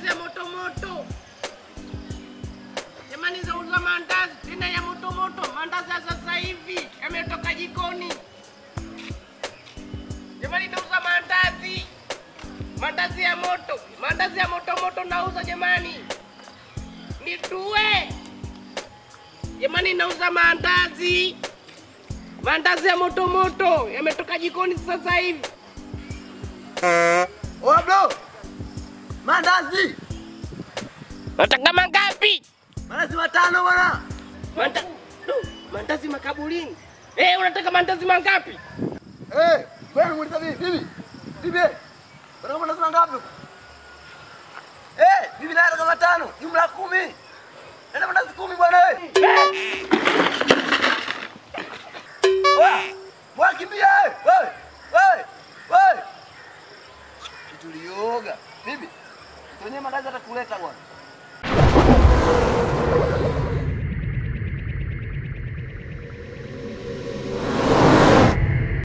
ya moto moto. Jamani, zauza mandazi tena ya moto moto. Mandazi ya sasa hivi yametoka jikoni. Jamani, nauza mandazi, mandazi ya moto, mandazi ya moto moto nauza jamani, nitue jamani, nauza mandazi, mandazi ya moto moto yametoka jikoni sasa hivi. Oya bro. Mandazi. Nataka mangapi? Mandazi matano bwana. Manda... Du, mandazi makaburini. Eh, unataka mandazi mangapi? Eh, wewe muuliza bibi, bibi. Bibi. Bwana mandazi mangapi? Eh, bibi naye kama matano, jumla kumi. Nenda mandazi kumi bwana wewe. Oya, bwana kimbia wewe. Wewe. Wewe. Wewe. Tulioga. Bibi. Tuonyeshe mandazi atakuleta bwana.